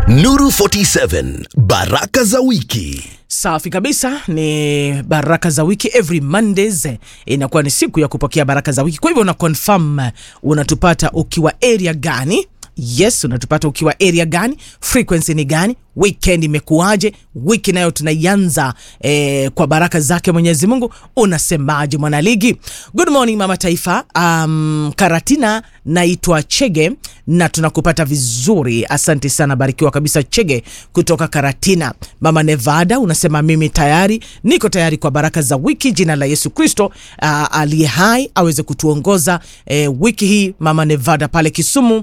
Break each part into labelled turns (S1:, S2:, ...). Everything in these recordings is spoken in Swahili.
S1: Nuru 47 baraka za wiki.
S2: Safi kabisa, ni baraka za wiki. Every Mondays eh, inakuwa ni siku ya kupokea baraka za wiki. Kwa hivyo una confirm eh, unatupata ukiwa area gani? Yes, unatupata ukiwa area gani? Frequency ni gani? Weekend imekuwaje? Wiki nayo tunaianza eh, kwa baraka zake Mwenyezi Mungu. Unasemaje mwanaligi? Good morning mama taifa. Um, Karatina naitwa Chege na tunakupata vizuri, asante sana, barikiwa kabisa Chege kutoka Karatina. Mama Nevada unasema mimi tayari niko tayari kwa baraka za wiki. Jina la Yesu Kristo uh, aliye hai aweze kutuongoza eh, wiki hii. Mama Nevada pale Kisumu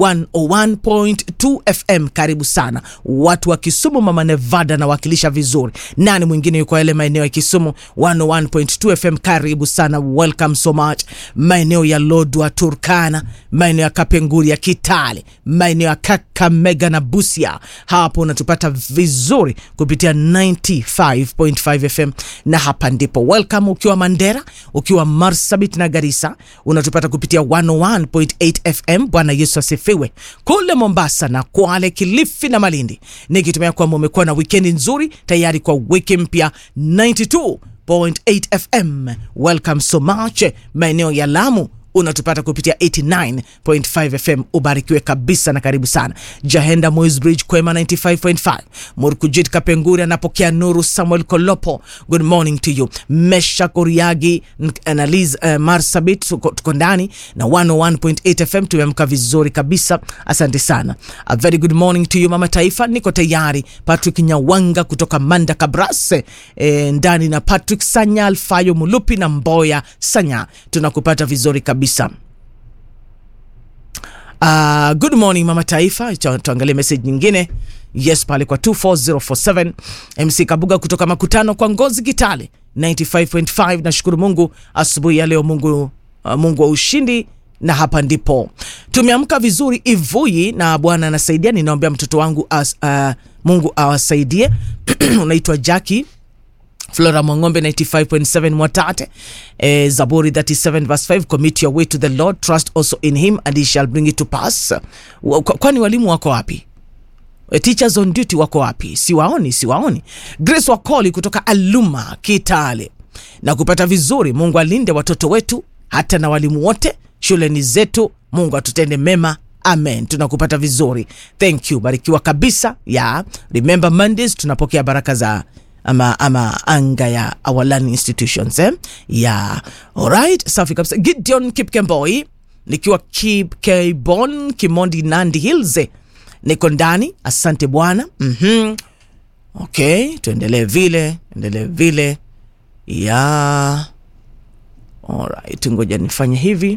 S2: 101.2 FM, karibu sana watu wa Kisumu. Mama Nevada nawakilisha vizuri. Nani mwingine yuko yale maeneo ya Kisumu 101.2 FM, karibu sana, welcome so much. Maeneo ya Lodwa, Turkana, maeneo ya Kapenguri ya Kitale, maeneo ya Kakamega na Busia, hapo unatupata vizuri kupitia 95.5 FM, na hapa ndipo welcome. Ukiwa Mandera, ukiwa Marsabit na Garissa, unatupata kupitia 101.8 FM. Bwana Yesu asifiwe. Kule Mombasa na Kwale, Kilifi na Malindi, nikitumia kwamba umekuwa na wikendi nzuri tayari kwa wiki mpya 92.8 FM. Welcome so much. Maeneo ya Lamu unatupata kupitia 89.5 FM. Ubarikiwe kabisa na karibu sana. Jahenda Moisbridge Kwema 95.5. Murkujit Kapenguri anapokea nuru. Samuel Kolopo, good morning to you. Mesha Koriagi na Liz uh, Marsabit tuko ndani na 101.8 FM. Tumeamka vizuri kabisa, asante sana. A very good morning to you mama taifa, niko tayari. Patrick Nyawanga kutoka Manda Kabrase e, ndani na Patrick Sanya Alfayo Mulupi na Mboya Sanya, tunakupata vizuri kabisa. Uh, good morning mama taifa. Tuangalie message nyingine. Yes, pale kwa 24047 MC Kabuga kutoka makutano kwa Ngozi Kitale 95.5. Nashukuru Mungu asubuhi ya leo, Mungu uh, Mungu wa ushindi na hapa ndipo tumeamka vizuri Ivuyi na Bwana anasaidia. Ninaombea mtoto wangu as, uh, Mungu awasaidie. Unaitwa Jackie Flora Mwang'ombe 95.7 Mwatate. Eh, Zaburi 37 verse 5, commit your way to the Lord, trust also in him and he shall bring it to pass. Kwani walimu wako wapi? Teachers on duty wako wapi? Siwaoni, siwaoni. Grace Wakoli kutoka Aluma Kitale na kupata vizuri. Mungu alinde watoto wetu hata na walimu wote shuleni zetu. Mungu atutende mema. Amen. Tunakupata vizuri. Thank you. Barikiwa kabisa. Yeah. Remember Mondays tunapokea baraka za ama, ama anga ya our learning institutions eh? yeah. Alright, safi kabisa. Gideon Kipkemboi nikiwa Kipkebon Kimondi Nandi Hills niko ndani, asante Bwana. mm -hmm. Okay, tuendelee vile endelee vile yeah. Alright, ngoja nifanye hivi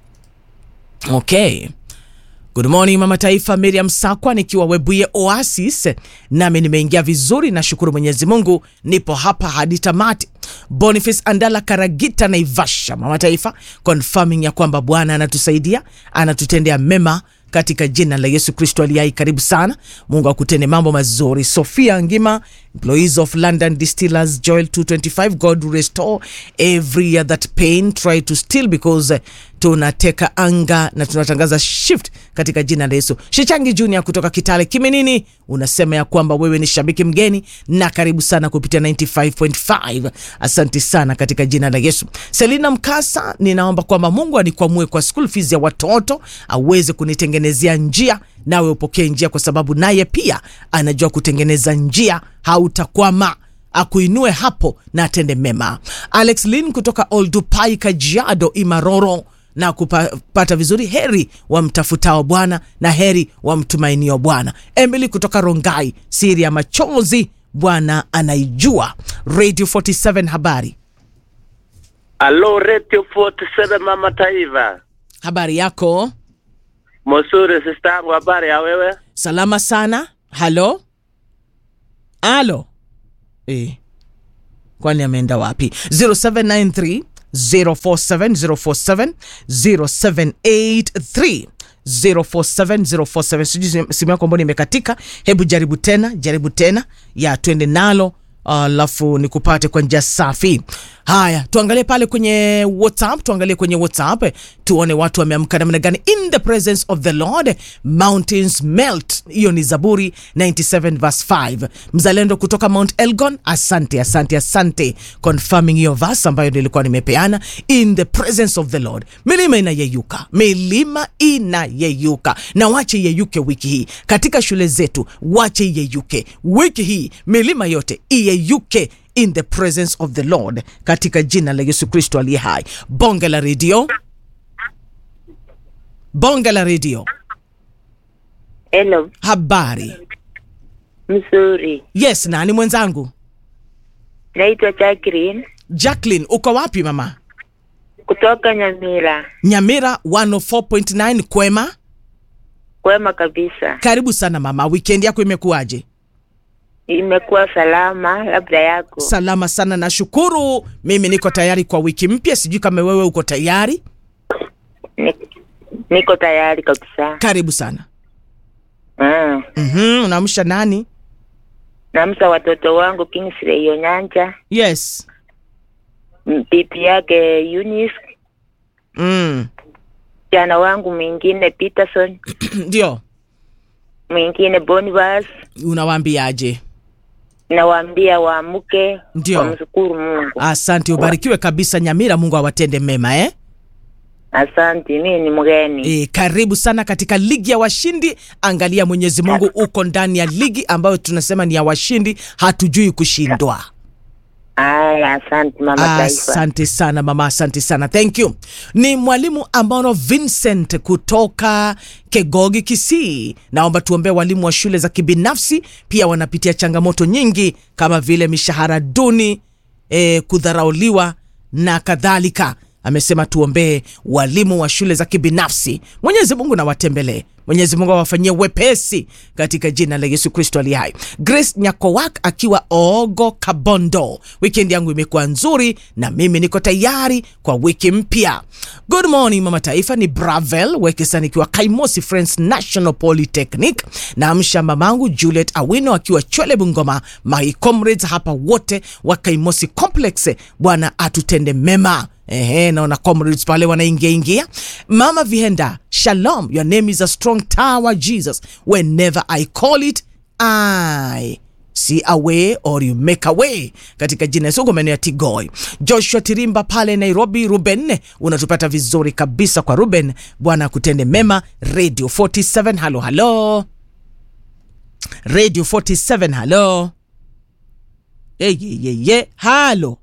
S2: okay. Good morning mama taifa, Miriam Sakwa nikiwa Webuye Oasis, nami nimeingia vizuri, nashukuru Mwenyezi Mungu, nipo hapa hadi tamati. Boniface Andala Karagita Naivasha, mama taifa, confirming ya kwamba Bwana anatusaidia anatutendea mema katika jina la Yesu Kristo aliyai. Karibu sana, Mungu akutende mambo mazuri. Sofia Ngima, employees of London Distillers, Joel 225, God will restore every year that pain try to steal because uh, tunateka anga na tunatangaza shift katika jina la Yesu. Shichangi Junior kutoka Kitale Kiminini unasema ya kwamba wewe ni shabiki mgeni na karibu sana kupitia 95.5. Asante sana katika jina la Yesu. Selina Mkasa, ninaomba kwamba Mungu anikwamue kwa school fees ya watoto aweze kunitengenezea njia, nawe upokee njia, kwa sababu naye pia anajua kutengeneza njia, hautakwama akuinue hapo na atende mema. Alex Lin kutoka Oldupai Kajiado Imaroro na kupata vizuri. Heri wamtafutao Bwana na heri wamtumainio Bwana. Emily kutoka Rongai, siri ya machozi Bwana anaijua. Radio 47 habari.
S3: Alo, Radio 47 mama taifa,
S2: Habari yako?
S3: mosuri sista yangu, habari ya wewe?
S2: Salama sana. Halo, halo. Eh, kwani ameenda wapi? 0793 047 047 0783 047 047. Sijui simu yako mbona imekatika. Hebu jaribu tena, jaribu tena ya twende nalo alafu uh, nikupate kwa njia safi. haya tuangalie pale kwenye whatsapp tuangalie kwenye whatsapp eh, tuone watu wameamka namna gani in the presence of the lord mountains melt hiyo ni zaburi 97 verse 5 mzalendo kutoka mount elgon asante asante asante confirming hiyo verse ambayo nilikuwa nimepeana in the presence of the lord milima inayeyuka milima inayeyuka na wache iyeyuke wiki hii katika shule zetu wache iyeyuke wiki hii milima yote iyeyuke in the presence of the lord katika jina la yesu kristo aliye hai bonge la redio bonge la redio
S4: Hello,
S2: habari
S4: mzuri.
S2: yes nani mwenzangu
S4: Naitwa Jacqueline
S2: jacklin uko wapi mama
S4: kutoka Nyamira.
S2: nyamira 104.9 kwema
S4: Kwema kabisa,
S2: karibu sana mama wikendi yako imekuwaje
S4: imekuwa salama, labda yako.
S2: salama sana nashukuru mimi niko tayari kwa wiki mpya sijui kama wewe uko tayari
S4: Ni- Niko tayari kabisa.
S2: karibu sana
S4: Mm.
S2: mm-hmm, unaamsha nani
S4: Namsa watoto wangu Kingsley Onyanja,
S2: yes
S4: m- bibi yake Eunice,
S2: mm.
S4: jana wangu mwingine Peterson,
S2: ndio
S4: mwingine Bonivas.
S2: unawaambiaje
S4: Nawaambia waamke,
S2: Ndio.
S4: wamshukuru Mungu.
S2: asante ubarikiwe kabisa nyamira mungu awatende mema eh?
S4: Asante, mimi ni mgeni.
S2: E, karibu sana katika ligi ya washindi angalia mwenyezi mungu uko ndani ya ligi ambayo tunasema ni ya washindi hatujui kushindwa
S4: Aya, asante mama taifa.
S2: asante sana mama asante sana thank you ni mwalimu ambaono vincent kutoka kegogi kisii naomba tuombee walimu wa shule za kibinafsi pia wanapitia changamoto nyingi kama vile mishahara duni e, kudharauliwa na kadhalika amesema tuombee walimu wa shule za kibinafsi mwenyezi mungu na watembelee mwenyezi mungu awafanyie wepesi katika jina la yesu kristo aliye hai grace nyakowak akiwa ogo kabondo wikendi yangu imekuwa nzuri na mimi niko tayari kwa wiki mpya good morning mama taifa ni bravel wekesa nikiwa kaimosi friends national polytechnic naamsha mamangu juliet awino akiwa chwele bungoma my comrades hapa wote wa kaimosi complex bwana atutende mema Ehe, naona comrades pale wanaingia ingia. Mama Vihenda, shalom. Your name is a strong tower, Jesus. Whenever I call it, I see a way or you make a way katika jina Yesu, maeneo ya Tigoi. Joshua Tirimba pale Nairobi. Ruben, unatupata vizuri kabisa kwa Ruben. Bwana akutende mema. Radio 47, halo halo. Radio 47, halo. Ye, ye, ye, ye. Halo.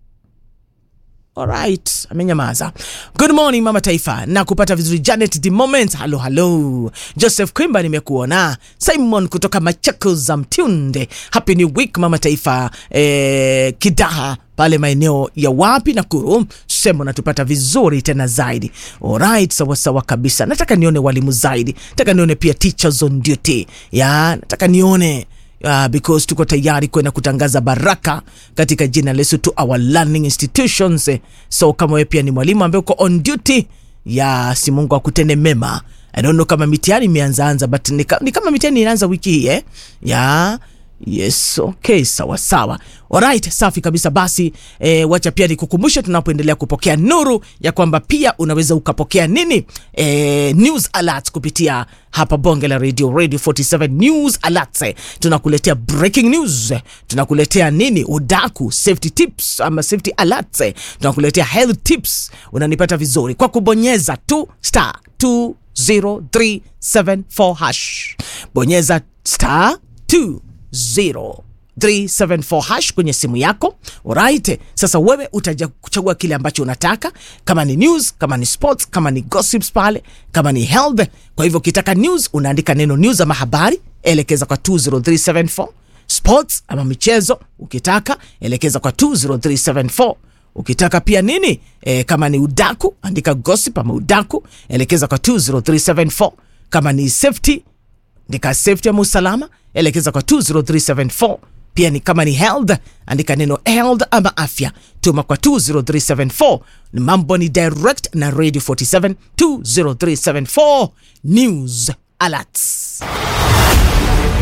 S2: Alright, amenyamaza. Good morning mama taifa, na kupata vizuri. Janet the moment, halo halo. Joseph Kwimba nimekuona. Simon kutoka Machakos za Mtunde, happy new week mama taifa. Eh, Kidaha pale maeneo ya wapi Nakuru, sema natupata vizuri tena zaidi. Alright, sawa sawa kabisa. Nataka nione walimu zaidi, nataka nione pia teachers on duty ya, nataka nione Uh, because tuko tayari kwenda kutangaza baraka katika jina la Yesu to our learning institutions. Eh, So kama wewe pia ni mwalimu ambaye uko on duty, ya si Mungu akutende mema. I don't know kama mitihani imeanzaanza but ni, ka, ni kama mitihani inaanza wiki hii eh? ya Yes, okay, sawa sawa. Alright, safi kabisa. Basi eh, wacha pia nikukumbushe tunapoendelea kupokea nuru ya kwamba pia unaweza ukapokea nini eh, news alerts kupitia hapa bonge la radio radio 47 news alerts. Eh, tunakuletea breaking news, eh, tunakuletea nini udaku, safety tips ama safety alerts, eh, tunakuletea health tips. Unanipata vizuri kwa kubonyeza tu star 20374 hash, bonyeza star 2 0374 hash kwenye simu yako alright. Sasa wewe utaja kuchagua kile ambacho unataka, kama ni news, kama ni sports, kama ni gossips pale, kama ni health. Kwa hivyo ukitaka news unaandika neno news ama habari, elekeza kwa 20374 sports ama michezo, ukitaka elekeza kwa 20374 ukitaka pia nini e, kama ni udaku andika gossip ama udaku elekeza kwa 20374 kama ni safety andika safety ama usalama elekeza kwa 20374 pia ni kama ni health andika neno health ama afya tuma kwa 20374 ni mambo ni direct na radio 47 20374 news alerts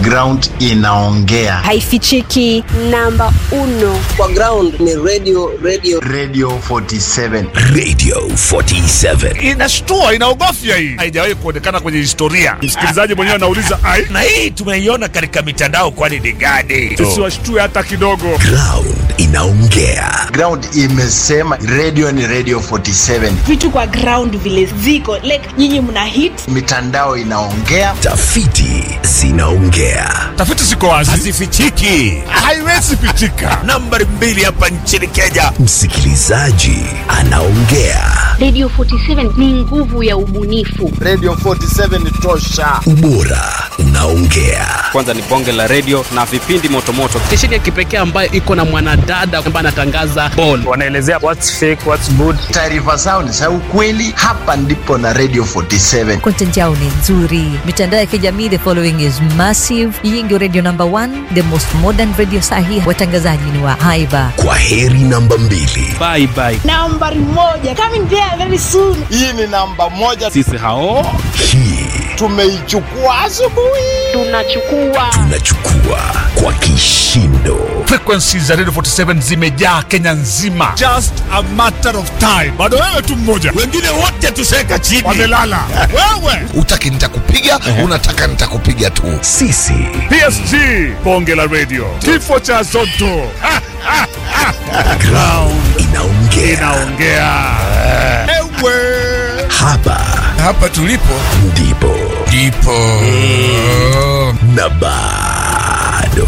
S5: ground inaongea
S6: haifichiki namba uno
S7: kwa ground ni radio radio
S5: radio 47
S1: Radio 47.
S8: inashtua inaogofya hii haijawahi kuonekana kwenye historia msikilizaji mwenyewe anauliza ai
S9: na hii tumeiona katika mitandao kwani ni gani
S8: tusiwashtue hata kidogo
S1: Ground inaongea.
S5: ground imesema radio ni radio 47
S10: vitu kwa ground vile ziko like nyinyi mna hit
S5: mitandao inaongea
S1: Tafiti zinaongea.
S8: tafiti ziko wazi
S9: hazifichiki
S8: haiwezi pichika
S9: nambari mbili hapa nchini kenya
S1: Msikilizaji anaongea.
S11: Radio 47 ni nguvu ya ubunifu.
S5: radio 47 tosha
S1: Ubora unaongea.
S12: kwanza ni bonge la redio na vipindi motomoto
S13: stesheni ya kipekee ambayo iko na mwanadada ambaye anatangaza ball
S8: wanaelezea what's fake what's good
S5: taarifa zao ni za ukweli hapa ndipo na radio 47
S14: content yao ni nzuri mitandao ya kijamii the following is massive hii ndio radio number one the most modern radio sahi watangazaji ni wa haiba
S1: Kwa heri namba mbili.
S12: bye bye
S10: nambari moja coming there very soon
S5: hii ni namba moja
S12: sisi hao
S1: Hii
S5: tumeichukua asubuhi
S11: Tunachukua
S1: tunachukua kwa kishindo.
S8: frequency za radio 47 zimejaa kenya nzima just a matter of time bado wewe tu mmoja
S9: wengine wote tuseka chini
S8: wamelala wewe
S9: utaki nitakupiga unataka nitakupiga tu
S1: Sisi
S8: psg bonge la radio kifo cha zoto Ha, ha, ha.
S1: ground inaongea.
S8: inaongea ewe
S1: Hapa
S9: hapa tulipo
S1: ndipo
S9: ndipo
S1: na bado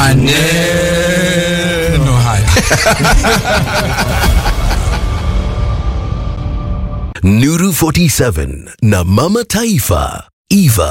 S9: maneno haya
S1: Nuru 47 na Mama Taifa Eva